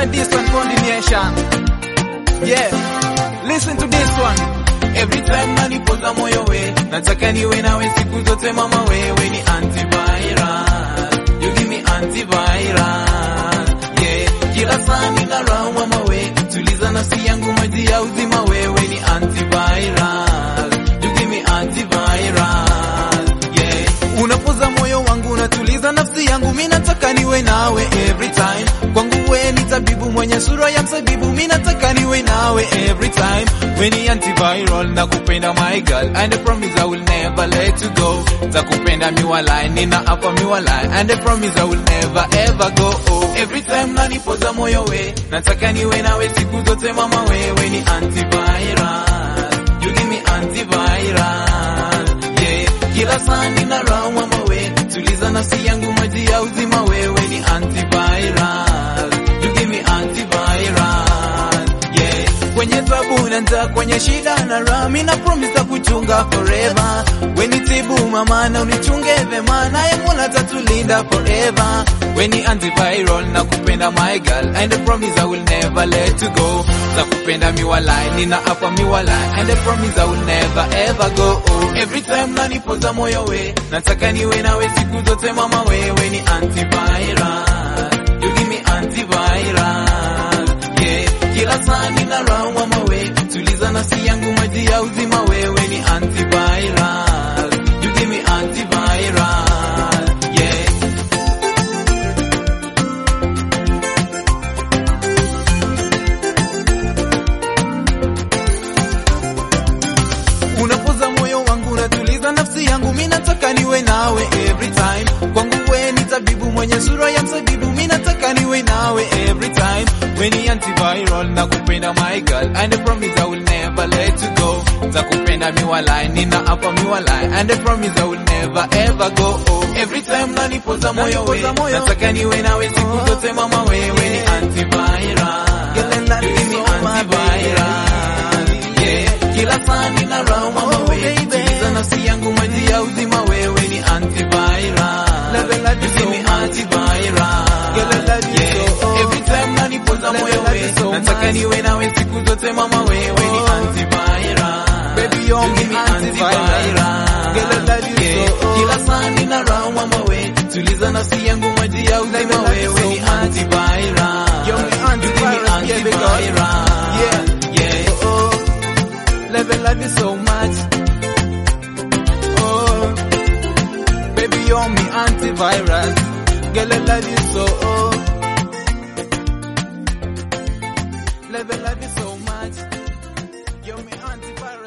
inside this one combination. Yeah, listen to this one. Every time nanipoza moyo we, nataka niwe nawe siku zote mama, wewe ni antiviral. You give me antiviral. Yeah, kila saa nina raha mama we, tuliza nafsi yangu maji ya uzima, wewe ni antiviral. You give me antiviral. Yeah, unapoza moyo wangu, unatuliza nafsi yangu, mimi nataka niwe nawe every time. Kwangu we ni tabibu mwenye sura ya msabibu, mimi nataka niwe nawe every time. We ni antiviral, nakupenda my girl, and I promise I will never let you go. Takupenda miwalai, nina hapa miwalai, and I promise I will never ever go. Oh, every time nanipoza moyo we, nataka niwe nawe siku zote mama, wewe ni antiviral. You give me antiviral. Yeah, kila saa nina raha mama we, tuliza nafsi yangu maji ya uzima, wewe ni antiviral. You give me antiviral. Yeah, kwenye tabu na njaa, kwenye shida na raha, mimi na promise kuchunga forever. We ni tibu mama na unichunge vema, naye Mola tatulinda forever. We ni antiviral na kupenda my girl, and I promise I will never let you go. Takupenda miwalai, nina hapa miwalai, and I promise I will never ever go. Oh, every time nanipoza moyo we, nataka niwe nawe siku zote mama, wewe ni antiviral. You give me antiviral. Yeah, kila saa nina raha mama we, tuliza nafsi yangu maji ya uzima, wewe ni antiviral. You give me antiviral. Yeah. Unapoza moyo wangu, unatuliza nafsi yangu, mimi nataka niwe nawe every time. Kwangu we ni tabibu mwenye sura ya msabibu, mimi nataka niwe nawe every time. We ni antiviral na kupenda my girl, and I promise I will never let you go. Takupenda miwalai, nina hapa miwalai, and I promise I will never ever go. Oh, every time nanipoza moyo we, nataka niwe nawe siku zote mama, wewe ni antiviral. You give me antiviral. Yeah, kila saa nina raha mama we, tuliza nafsi yangu maji ya uzima, wewe ni antiviral. You give me antiviral. Yeah, every time nanipoza moyo we, nataka niwe nawe siku zote mama, wewe ni antiviral. Baby, you're You give me my antiviral. Girl, I love you Yeah, so. kila saa nina raha mama we, tuliza nafsi yangu maji ya uzima, I love you wewe so ni much. antiviral. You're my You give me antiviral, yeah, because- antiviral. Yeah. Yeah. Oh, love and love you so much. Oh, baby, you're me antivirus. Girl, I love you so. Oh, love and love you so much. You're me antivirus.